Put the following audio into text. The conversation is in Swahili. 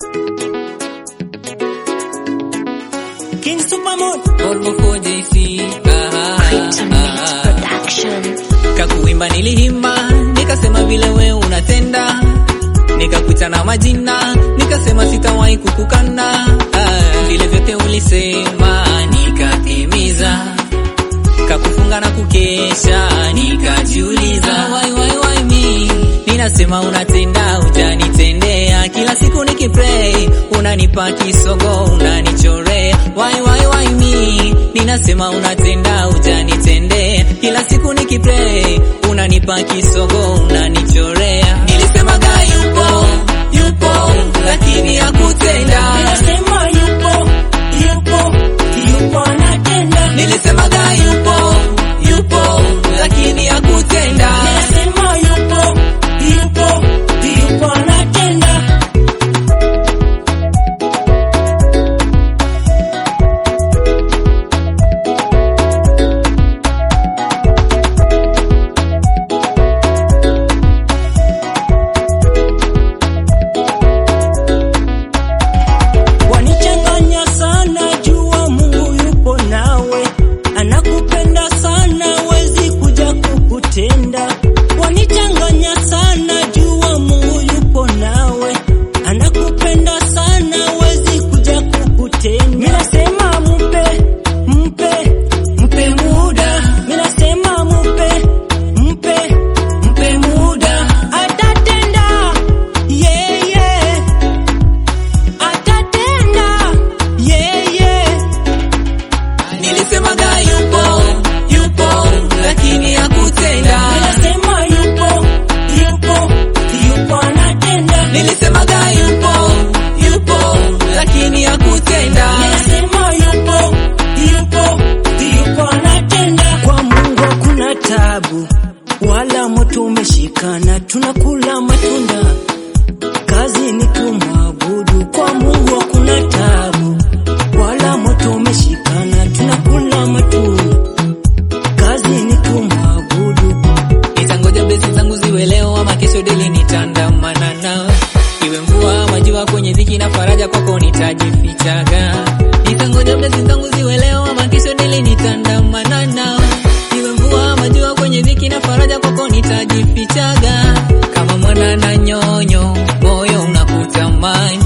King Supermoon Volvo 4JC ah, Production. kakuimba nilihimba nikasema vile we unatenda nikakuita na majina nikasema sitawahi kukukana ah, vile vyote ulisema nikatimiza kakufunga na kukesha nikajiuliza why, why, why me ninasema unatenda ujanitendea kila siku nikipray unanipa kisogo unanichorea why, why, why me ninasema unatenda ujanitendea kila siku nikipray unanipa kisogo unanichorea nilisemaga yupo yupo lakini hakutenda Nasema yupo yupo yupo anatenda nilisemaga yupo yupo lakini hakutenda Nasema yupo yupo yupo anatenda Wanichanganya sana, jua Mungu yupo nawe, anakupenda sana, wezi kuja kukutenda. Wanichanganya sana, jua Mungu yupo nawe, anakupenda sana, wezi kuja kukutenda. Mimi nasema mpe, mpe, mpe muda. Mimi nasema mpe, mpe, mpe muda. Atatenda, yeah, yeah atatenda yeye nilisemaga yupo yupo lakini hakutenda nasema yupo yupo yupo anatenda nilisemaga yupo yupo lakini hakutenda nasema yupo yupo yupo anatenda kwa Mungu hakuna tabu wala moto umeshikana tunakula matunda kazi ni kumwabudu kwa Mungu hakuna tabu wala moto umeshikana tunakula matunda kazi ni kumwabudu nitangoja besi zangu ziwe leo ama kesho deli nitandamana nawe iwe mvua ama jua kwenye dhiki na faraja kwako nitajifichaga nitangoja besi zangu ziwe leo ama kesho deli nitandamana nawe iwe mvua ama jua kwenye dhiki na faraja kwako nitajifichaga kama mwana na nyonyo moyo unakutamani